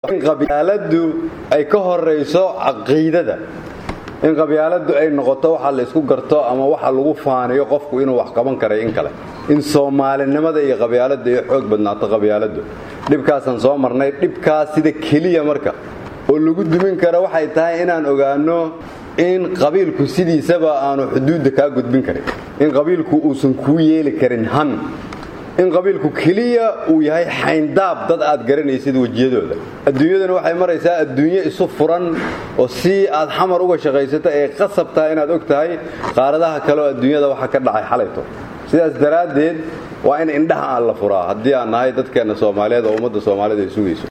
in qabyaaladdu ay ka horayso caqiidada in qabyaaladdu ay noqoto waxa la isku garto ama waxa lagu faaniyo qofku inuu wax qaban karay in kale in soomaalinimada iyo qabyaaladda ay xoog badnaato qabyaaladdu dhibkaasaan soo marnay dhibkaas sida keliya marka oo lagu dumin kara waxay tahay inaan ogaano in qabiilku sidiisaba aanu xuduudda kaa gudbin karin in qabiilku uusan kuu yeeli karin han in qabiilku keliya uu yahay xayndaab dad aad garanaysid wejiyadooda adduunyaduna waxay maraysaa adduunyo isu furan oo si aad xamar uga shaqaysato ee qasab tahay inaad og tahay qaaradaha kaleoo adduunyada waxa ka dhacay xalayto sidaas daraaddeed waa in indhaha aan la furaa haddii aan nahay dadkeenna soomaaliyeed oo ummadda soomaalida ay sugayso